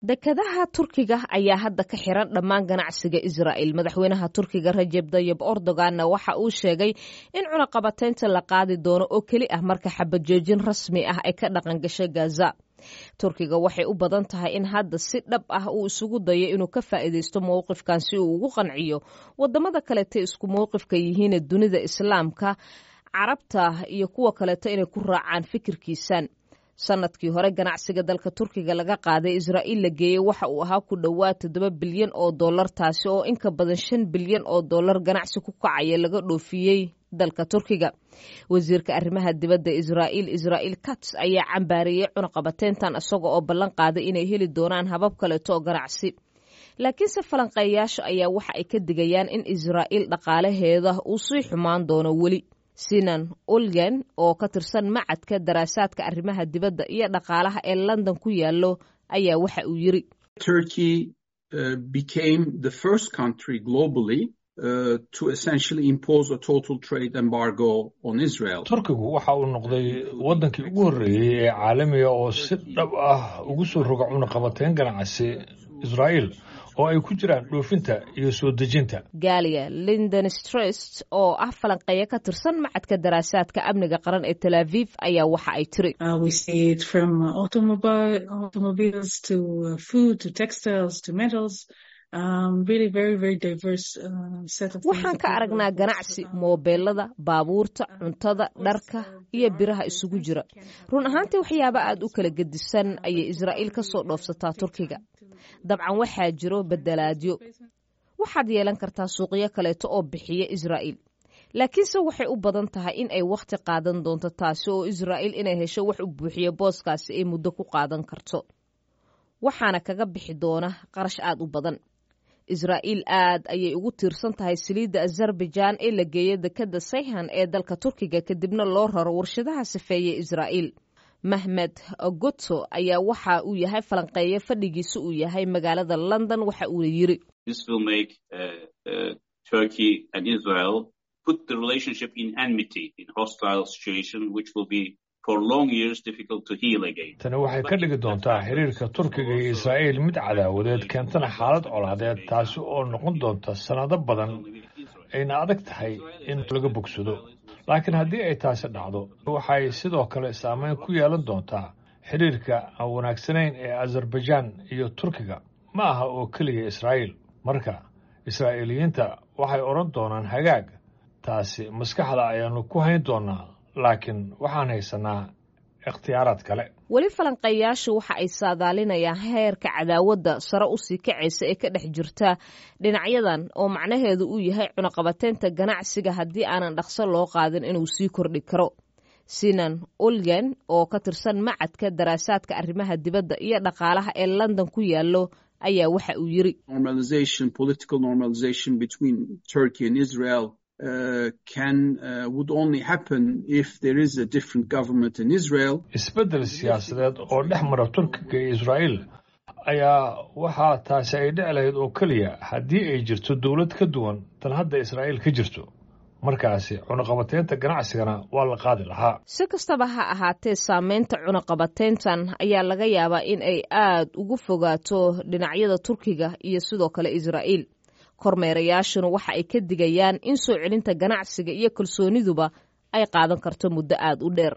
dekadaha turkiga ayaa hadda ka xiran dhammaan ganacsiga israa'il madaxweynaha turkiga rajeb dayib erdoganna waxa uu sheegay in cunaqabateynta la qaadi doono oo keli ah marka xabajoojin rasmi ah ay ka dhaqan gashay gaza turkiga waxay u badan tahay in hadda si dhab ah uu isugu dayo inuu ka faa'iidaysto mowqifkan si uu ugu qanciyo wadamada kalete isku mowqifka yihiine dunida islaamka carabta iyo kuwa kaleeto inay ku raacaan fikirkiisan sanadkii hore ganacsiga dalka turkiga laga qaaday israa'iil la geeyey waxa uu ahaa ku dhowaad toddoba bilyan oo dollar taasi oo inka badan shan bilyan oo dollar ganacsi ku kacaya laga dhoofiyey dalka turkiga wasiirka arrimaha dibadda israa'iil israa'iil kats ayaa cambaariyey cunaqabateyntan isaga oo ballan qaaday inay heli doonaan habab kaleeto oo ganacsi laakiinse falanqeeyaasha ayaa waxa ay ka digayaan in israa'iil dhaqaalaheeda uu sii xumaan doono weli sinan ulgen oo ka tirsan macadka daraasaadka arrimaha dibadda iyo dhaqaalaha ee london ku yaallo ayaa waxa uu yiri turkigu waxa uu noqday waddankii ugu horreeyey ee caalamiga oo si dhab ah ugu soo roga cunaqabateyn ganacsi israa'iil oo ay ku jiraan dhoofinta iyo soo dejinta galia linden strest oo ah falanqeeya ka tirsan macadka daraasaadka amniga qaran ee tel aviv ayaa waxa ay tiri waxaan ka aragnaa ganacsi moobeelada baabuurta cuntada dharka iyo biraha isugu jira run ahaantii waxyaaba aad u kala gedisan ayay israa'iil ka soo dhoofsataa turkiga dabcan waxaa jiro bedelaadyo waxaad yeelan kartaa suuqyo kaleeto oo bixiya israa'iil laakiinse waxay u badan tahay in ay wakhti qaadan doonto taasi oo israa'iil inay hesho wax u buuxiyo booskaasi ay muddo ku qaadan karto waxaana kaga bixi doona qarash aad u badan israa'iil aad ayay ugu tiirsan tahay saliidda azerbaijaan ee la geeya dekadda sayhan ee dalka turkiga kadibna loo raro warshadaha safeeye israa'iil mahmed goto ayaa waxa uu yahay falanqeeye fadhigiisa uu yahay magaalada london waxa uuna yiri tani waxay ka dhigi doontaa xiriirka turkiga iyo israa'iil mid cadaawadeed keentana xaalad colaadeed taasi oo noqon doonta sannado badan ayna adag tahay in laga bogsado laakiin haddii ay taasi dhacdo waxay sidoo kale saameyn ku yeelan doontaa xidhiirka aan wanaagsanayn ee azerbaijaan iyo turkiga ma aha oo keliya israa'iil marka israa'iiliyiinta waxay odhan doonaan hagaag taasi maskaxda ayaannu ku hayn doonnaa laakiin waxaan haysanaa ikhtiyaaraad kale weli falanqeeyaashu waxa ay saadaalinayaan heerka cadaawadda sare usii kacaysa ee ka dhex jirta dhinacyadan oo macnaheedu uu yahay cunaqabateynta ganacsiga haddii aanan dhaqso loo qaadin inuu sii kordhi karo sinan ulgen oo ka tirsan macadka daraasaadka arrimaha dibadda iyo dhaqaalaha ee london ku yaallo ayaa waxa uu yiri isbeddel siyaasadeed oo dhex mara turkiga iyo israa'iil ayaa waxaa taasi ay dhici lahayd oo keliya haddii ay jirto dowlad ka duwan tan hadda israa'iil ka jirto markaasi cunaqabateynta ganacsigana waa la qaadi lahaa si kastaba ha ahaatee saameynta cunaqabateyntan ayaa laga yaabaa in ay aad ugu fogaato dhinacyada turkiga iyo sidoo kale israa'iil kormeerayaashuna waxa ay ka digayaan in soo celinta ganacsiga iyo kalsooniduba ay qaadan karto muddo aad u dheer